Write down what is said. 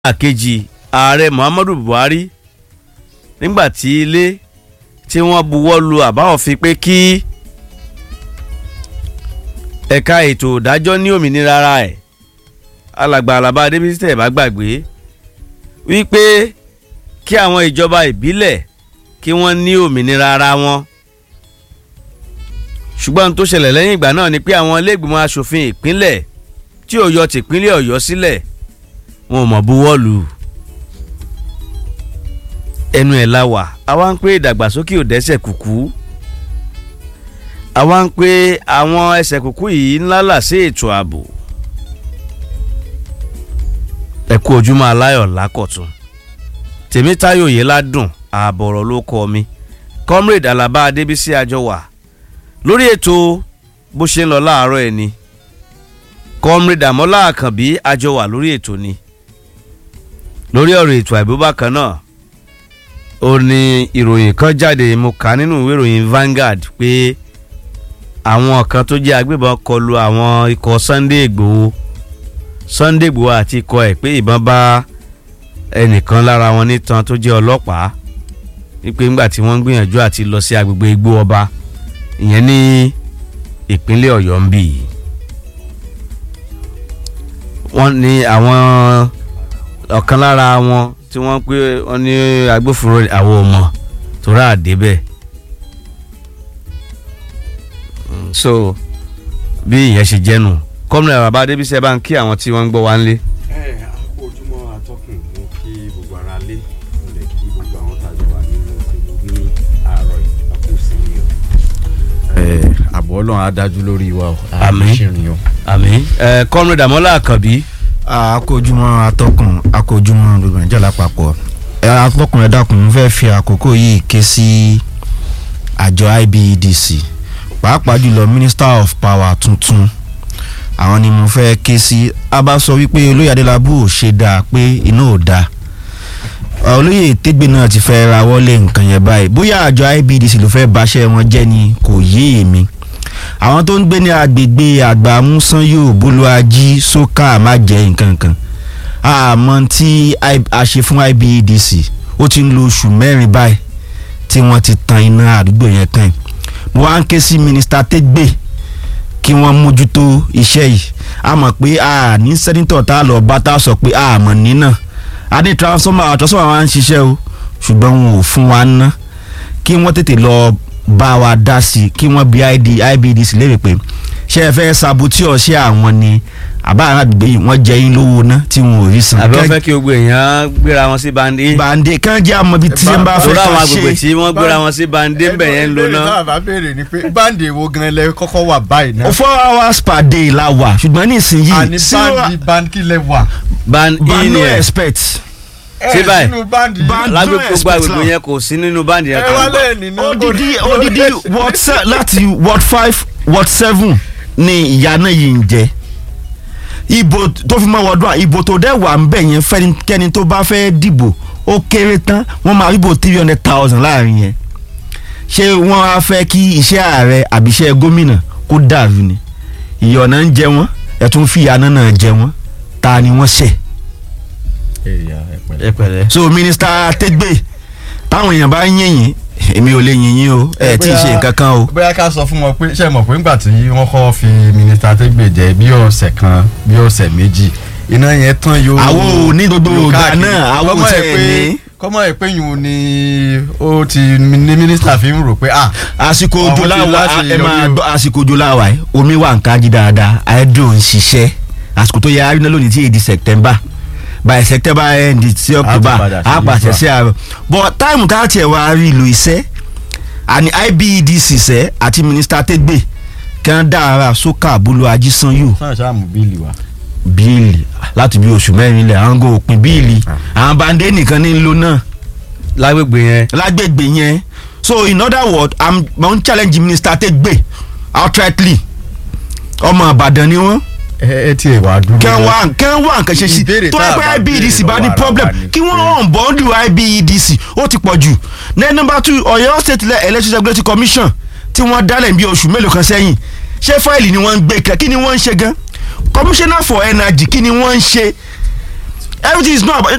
àkejì ààrẹ muhammadu buhari nígbà tí ilé tí wọ́n buwọ́ lu àbá òfin pé kí ẹ̀ka ètò ìdájọ́ ní òmìnira ara ẹ̀ alàgbà alaba adébísítẹ̀ bá gbàgbé wípé kí àwọn ìjọba ìbílẹ̀ kí wọ́n ní òmìnira ara wọn ṣùgbọ́n ohun tó ṣẹlẹ̀ lẹ́yìn ìgbà náà ni pé àwọn iléègbìmọ̀ asòfin ìpínlẹ̀ tí ò yọ tìpínlẹ̀ ọ̀yọ́ sílẹ̀ wọn ò mọ̀ buwọ́lù ẹnu ẹ̀ la wà àwa ń pé ìdàgbàsókè ò dẹ́sẹ̀ kùkú àwa ń pé àwọn ẹsẹ̀ kùkú yìí ńlá là sí ètò ààbò ẹ kú ojúmọ́ aláyọ̀ lákọ̀tún tèmítáyò yìí ládùn ààbọ̀rọ̀ ló kọ mi comrade alaba adébísí àjọwà lórí ètò bó ṣe ń lọ láàárọ̀ ẹ̀ ni comrade àmọ́lá àkànbí àjọwà lórí ètò ni lórí ọ̀rọ̀ ètò àìbó bákan náà ó ní ìròyìn kan jáde mo kà nínú ìwé ìròyìn Vanguard pé àwọn kan tó jẹ́ agbébọn kọlu àwọn ikọ̀ Sunday Ìgbòho Sunday Ìgbòho àti ikọ̀ ẹ̀ pé ìbọn bá ẹnìkan lára wọn nítan tó jẹ́ ọlọ́pàá wípé ńgbà tí wọ́n ń gbìyànjú àti lọ sí agbègbè igbó ọba ìyẹn ní ìpínlẹ̀ Ọ̀yọ́ ń bì yìí wọ́n ní àwọn ọ̀kan lára wọn tí wọ́n pé wọ́n ní agbófinró àwọn ọmọ tó rà débẹ̀ so bí ìyẹn ṣe jẹ́nu kọ́mìnà bàbá adébísẹ́ bá ń kí àwọn tí wọ́n ń gbọ́ wá ń lé. ẹ àkókò ojúmọ́ atọ́kùn mú kí gbogbo ara lé mo lè kí gbogbo àwọn tàjọ wà nínú ìlú ní àárọ̀ yìí àpò sí i o. ẹ àbọ̀ ọlọ́run á dájú lórí wa o Àmín. ṣìrìn o. àmín kọ́mìnà dàmọ́lá àkànbí akójúmọ́ atọ́kùn akójúmọ́ gbogbo nàìjíríà lápapọ̀ ẹ, atọ́kùn ẹ dákun mo fẹ́ fi àkókò yìí ké sí àjọ IBEDC pàápàá jùlọ minister of power tuntun àwọn ni mo fẹ́ ké sí a bá sọ wípé olóyè adélábù ò ṣe dáa pé iná ò dáa olóyè tẹgbẹ náà ti fẹ́ ra wọlé nǹkan yẹn báyìí bóyá àjọ IBEDC ló fẹ́ báṣẹ́ wọn jẹ́ ni kò yé èmi àwọn tó ń gbé ní agbègbè àgbàmúsányò bólúwájí sókà májẹ nǹkankan àmọ́ tí I- a ṣe fún IBEDC ó ti ń lo oṣù mẹ́rin báyìí tí wọ́n ti tan iná àdúgbò yẹn kàn yìí mo wá ń ké sí mínísítà tẹ́gbẹ́ kí wọ́n mójútó iṣẹ́ yìí a mọ̀ pé a ní sẹ́nitọ̀ tá a lọ bá tá a sọ pé a mọ̀ nínà a ní transformer transformer wa ń ṣiṣẹ́ o ṣùgbọ́n wọn ò fún wa ná kí wọ́n tètè lọ bá wa dá sí i kí wọ́n bí ID IBEDC léèrè pé ṣé ẹ fẹ́ sabotí ọ̀ṣẹ́ àwọn ni àbá àgbègbè yìí wọ́n jẹ yín lówó ná tí wọn ò rí san. àbí wọ́n Kẹ́- fẹ́ kí gbogbo èèyàn gbéra wọn sí bandi bàǹdè kàn jẹ́ àmọ́ ibi tí wọ́n bá fẹ́ torí ká àwọn agbègbè ṣe. tí wọ́n gbéra wọn sí bandi ń bẹ̀ yẹn ń lo ìbéèrè náà náà bá béèrè ni pé báńdì wo gan lẹ kọ́kọ́ wà báyìí náà. four hours per day la wà ṣùgbọ́n nísìnyí àní báńdì báńdì lẹ wà. bandi ban ni no ẹ̀ expect. Ṣé báyìí? sínú báńdì Band- lágbègbè no gbogbo expect agbègbè now. yẹn kò sí nínú bandi yẹn ẹ kan. wá lẹ́yìn nínú. odidi odidi ward se- láti ward five ward seven ni ìyá náà yìí ń jẹ ìbò tó fi mọ́ wọ́dún à ìbò tó dẹ̀ wà ń bẹ̀ yẹn fẹ́nikẹ́ni tó bá fẹ́ dìbò ó kéré tán wọ́n máa ríbò three hundred thousand láàrin yẹn ṣé wọ́n á fẹ́ kí iṣẹ́ ààrẹ àbí iṣẹ́ gómìnà kó dàrú ni ìyọ̀nà ń jẹ wọ́n ẹ̀ tún fi ìyá náà jẹ wọ́n ta ni wọ́n ṣẹ̀ ẹ pẹ̀lẹ́. so mínísítà tẹgbẹ́ táwọn èèyàn bá ń yẹ̀yìn èmi ò lè yìnyín o ẹ tí ì ṣe nǹkan kan o. bóyá ká sọ fún wọn pé ṣe mọ̀ pé ńgbà tí wọ́n kọ́ fi mínísítà tẹ́gbẹ̀ jẹ́ bí ọ̀sẹ̀ kan bí ọ̀sẹ̀ méjì iná yẹn tán yóò. àwọn ò ní gbogbo yóò ìgbà káàkiri. náà àwọn ò Kọ́mọ̀ ẹ̀ tẹ̀ pé- ní. kọ́mọ̀ ẹ̀ pé yùn ni ó ti ní mínísítà fi ń rò pé ah àsìkò Àwọn òjò tí láwa láti ẹ máa yọrí o. gbọ́ àsìkò òjò láwa ẹ omi wà ń kájí dáadáa hydro ń ṣiṣẹ́ àsìkò tó yẹ arínà lónìí tí èdè September by September end sí October padà sí á pàṣẹ usual. sí àárọ̀ but táìmù tá a tiẹ̀ wá rí ìlò iṣẹ́ àní IBEDC sẹ́ àti mínísítà tẹ́gbẹ́ kí wọ́n dára sókà bolo ajísanyù sáà sáàmù bíìlì wa. bíìlì láti bí oṣù mẹ́rin lẹ̀ àwọn gò òpin bíìlì àwọn bàndé nìkan ní ń lò náà lágbègbè yẹn lágbègbè yẹn so in other words i'm mo ń challenge minister Tegbe outrightly ọmọ Ìbàdàn ni wọ́n ẹ ẹ tiẹ̀ wá dúró. kẹ́ wá kẹ́ wá nǹkan ṣe sí Ìbéèrè tó tá a ẹ bá pé IBEDC béèrè bá ní lọ́wọ́ problem ara wa ni kí wọ́n pé- hàn bọ́ọ̀dù IBEDC ó ti pọ̀ jù then number two Ọ̀yọ́ state Le- electricity regulatory commission tí wọ́n dálẹ̀ bí oṣù mélòó kan sẹ́yìn ṣé fáìlì ni wọ́n ń gbé kan kí ni wọ́n ń ṣe gan commissioner for energy kí ni wọ́n ń ṣe everything is not about